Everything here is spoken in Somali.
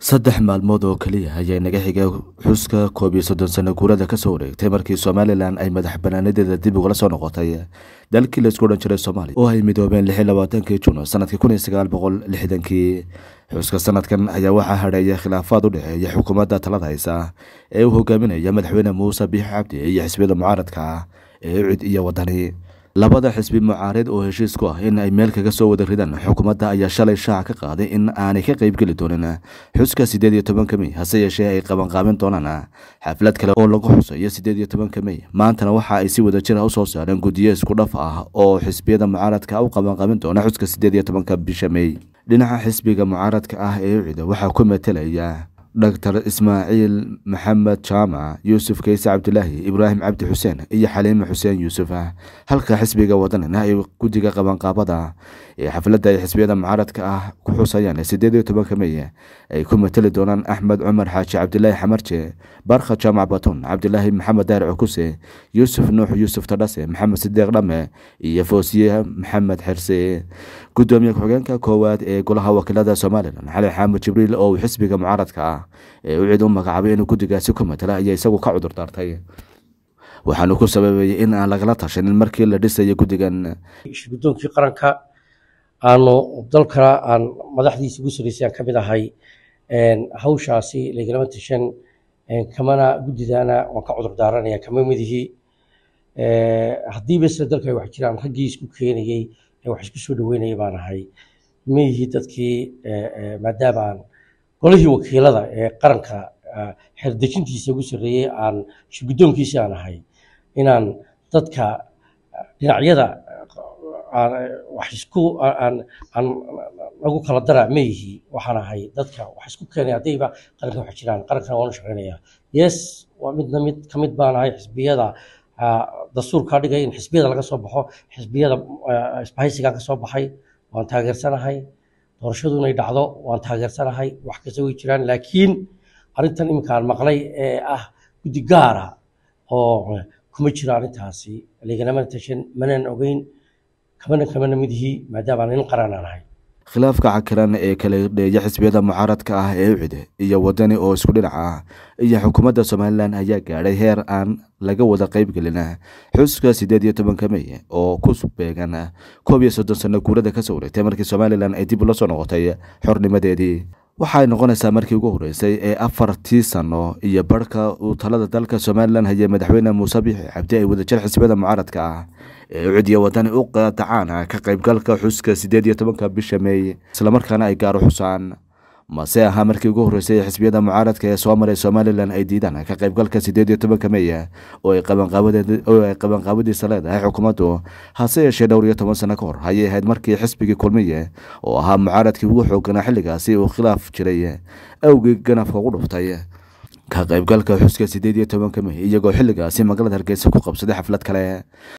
saddex maalmood oo keliya ayaa naga xigay xuska koob iyo soddon sano guurada ka soo wareegtay markii somalilan ay madax banaanadeeda dib ugala soo noqotay dalkii laisku odhan jiray soomaaliya oo ay midoobeen lix iyo labaatankii juno sanadkii kun iyo sagaal boqol lixdankii xuska sanadkan ayaa waxaa hadheeya khilaafaad u dhexeeya xukuumadda talada haysa ee uu hogaaminaya madaxweyne muuse biix cabdi iyo xisbiyada mucaaradka ee ucid iyo wadani labada xisbi mucaarid oo heshiis ku ah in ay meel kaga soo wada ridaan xukuumadda ayaa shalay shaaca ka qaaday in aanay ka qaybgeli doonin xuska siddeed iyo tobanka mey hase yeeshee ay qabanqaabin doonaan xaflad kale oo lagu xusayo siddeed iyo tobanka mey maantana waxa ay si wada jir ah usoo saareen guddiyo isku dhaf ah oo xisbiyada mucaaradka u qabanqaabin doona xuska siddeed iyo tobanka bisha mey dhinaca xisbiga mucaaradka ah ee ucida waxaa ku matelaya doctor ismaaciil maxamed jaamac yuusuf kayse cabdilaahi ibraahim cabdi xuseen iyo xaliime xuseen yuusuf halka xisbiga wadanina ay guddiga qabanqaabada ee xafladda ay xisbiyada mucaaradka ah ku xusayaan siddeed iyo tobanka mey ay ku mateli doonaan axmed cumar xaaji cabdilaahi xamarje barkha jaamac batun cabdilaahi maxamed daar cukuse yuusuf nuux yuusuf tadhase maxamed sideeq dhame iyo foosiye maxamed xirse gudoomiye ku-xigeenka koowaad ee golaha wakiilada somalilan xali xaamud jibriil oo uu xisbiga mucaaradka ah ee u cid u magacaabay inuu guddigaasi ku matala ayaa isagu ka cudur daartay waxaanu ku sababayay in aan lagala tashanin markii la dhisayo guddigan guddoonkii qaranka aanu dalka aan madaxdiisa ugu saraysay aan ka mid ahay hawshaasi lagalama tashan kamana guddidana waan ka cudur daaranaya kama midihii haddiiba isla dalka ay wax jiraan raggii isku keenayey ee wax isku soo dhaweynaya baan ahay miyihii dadkii maadaama aan golihii wakiilada ee qaranka xerdejintiisa ugu sarreeyey aan shirguddoonkiisi aan ahay inaan dadka dhinacyada wax isku aan aan lagu kala dara meyihii waxaan ahay dadka wax isku keenay haddayba qaranka wax jiraan qarankana waan u shaqeynaya yes waa midna mid ka mid baan ahay xisbiyada dastuurkaa dhigay in xisbiyada laga soo baxo xisbiyada isbahaysigaan ka soo baxay waan taageersanahay doorashadu inay dhacdo waan taageersanahay wax kasta way jiraan laakiin arrintan iminka aan maqlay ee ah guddi gaara oo kuma jiro arrintaasi laganamana tashan manaan ogeyn kamana kamana midihii maadaama nin qaran aan ahay khilaafka cakiran ee kala dheeya xisbiyada mucaaradka ah ee ucide iyo wadani oo isku dhinac ah iyo xukuumadda somalilan ayaa gaadhay heer aan laga wada qaybgelin xuska siddeed iyo tobanka mey oo ku beegan koob iyo soddon sano guurada ka soo wareegtay markii somalilan ay dib ula soo noqotay xornimadeedii waxay noqonaysaa markii ugu horreysay ee afartii sano iyo barhka uu talada dalka somalilan hayay madaxweyne muuse biixi cabdi ay wadajir xisbiyada mucaaradka ah ee ucidiya wadani u qadacaan ka qaybgalka xuska siddeed iyo tobanka bisha meey islamarkaana ay gaaro xusaan mase ahaa markii ugu horreysay ee xisbiyada mucaaradka ee soo maray somalilan ay diidaan ka qaybgalka siddeed iyo tobanka mey oo ay qabanqaabadiisa leedahay xukuumaddu hase yeeshee dhowr iyo toban sano ka hor ayay ahayd markii xisbigii kulmiye oo ahaa mucaaradkii ugu xooganaa xilligaasi uu khilaaf jiray awgii ganafka ugu dhuftay ka qaybgalka xuska siddeed iyo tobanka mey iyagoo xilligaasi magaalada hargeysa ku qabsaday xaflad kale